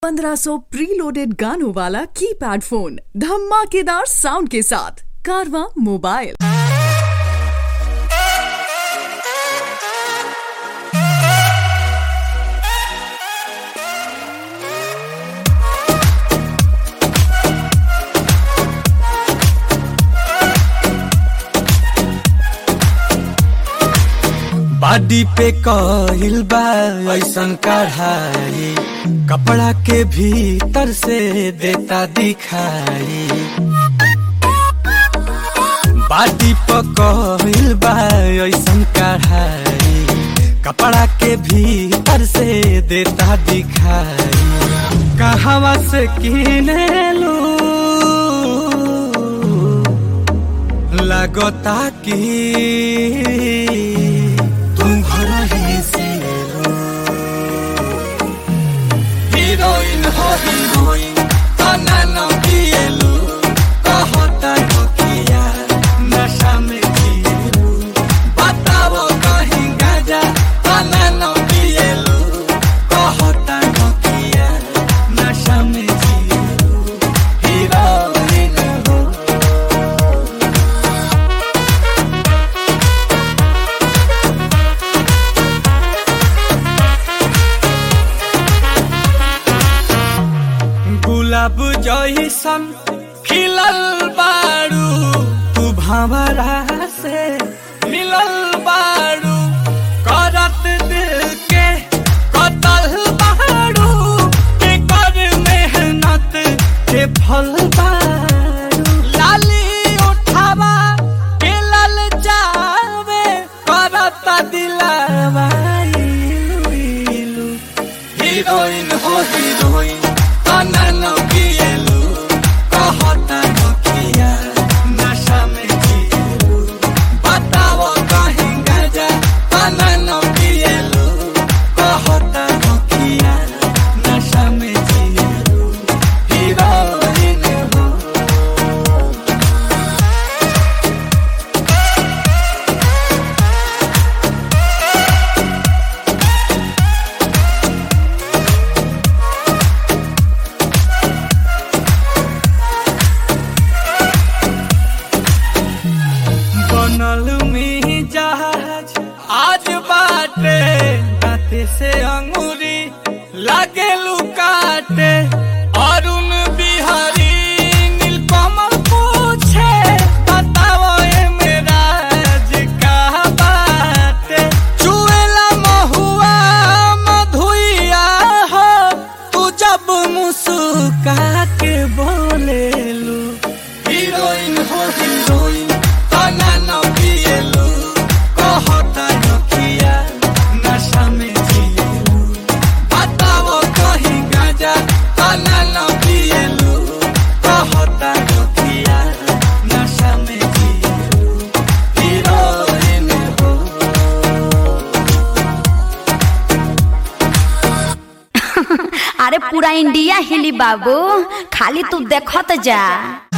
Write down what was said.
1500 preloaded गानों वाला keypad phone धमाकेदार साउंड के साथ कारवा मोबाइल बाडी पे कहिल बा ऐसन कढ़ाई कपड़ा के भीतर से देता दिखाई बाडी पे कहिल बा ऐसन कढ़ाई कपड़ा के भीतर से देता दिखाई कहवा से किने लू लगता कि तुम घर ही से लो हीरोइन हो हीरोइन तना न पिएलु कहता हो किया नशा में जिएलु बताओ कहीं गाजा तना न पिएलु कहता हो किया नशा में जिएलु हीरोइन हो गुलाब जैसन खिलल बारू तू भंवरा से मिलल बारू करत दिल के कतल बारू के कर मेहनत के फल बारू लाली उठावा के लल जावे करत दिलावा इलू इलू हीरोइन हो हीरोइन तना न पिएलु कहता न किया नशा में जिएलु बताओ कहीं गाजा तना न पिएलु कहता न किया नशा में जिएलु हीरोइन हो बनल में जहाज आज बाटे दाते से अंगूरी लागे लुकाटे अरुण बिहारी नीलकमल पूछे बताओ ए मेरा का बाटे चुएला महुआ मधुइया हो तू जब मुस्का के बोलेलू हीरोइन हो हीरोइन तना न पिएलु कहता न किया नशा में जिएलु बताओ कहीं गाजा तना न पिएलु कहता न किया नशा में जिएलु हीरोइन हो अरे पूरा इंडिया हिली बाबू खाली तू देखत जा